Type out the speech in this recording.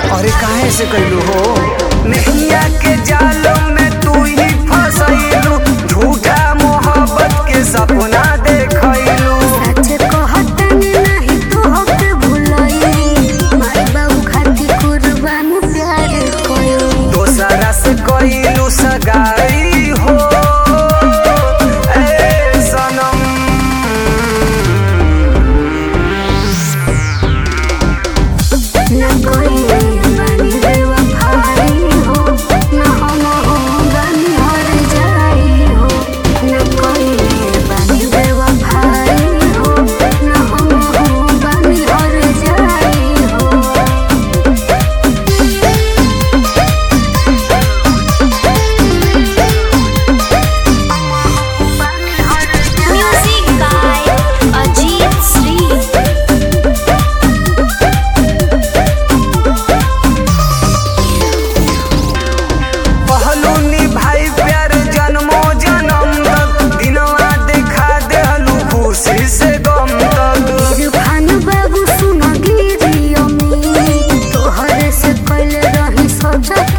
अरे काहे से कैलू हो नैया के जाल में तू ही फसैलू झूठा मोहब्बत के सपना देखैलू सच कहतनी नाही तोहके भुलई माई बाबू खातिर कुर्बान प्यार कयो दोसरा से कैलू सगाई हो ए सनम न कोई बानी बेवफाई हो न हम हो बानी हर जाई हो न कोई बानी बेवफाई हो न हम हो बानी हर जाई हो Music by Ajit Sri. पहलू निभाई प्यार जन्मो जन्म तक दिनवा देखा देहलू खुशी से गम तक इरफान बाबू सुन गिरी अमी तोहरे से कल रही सजग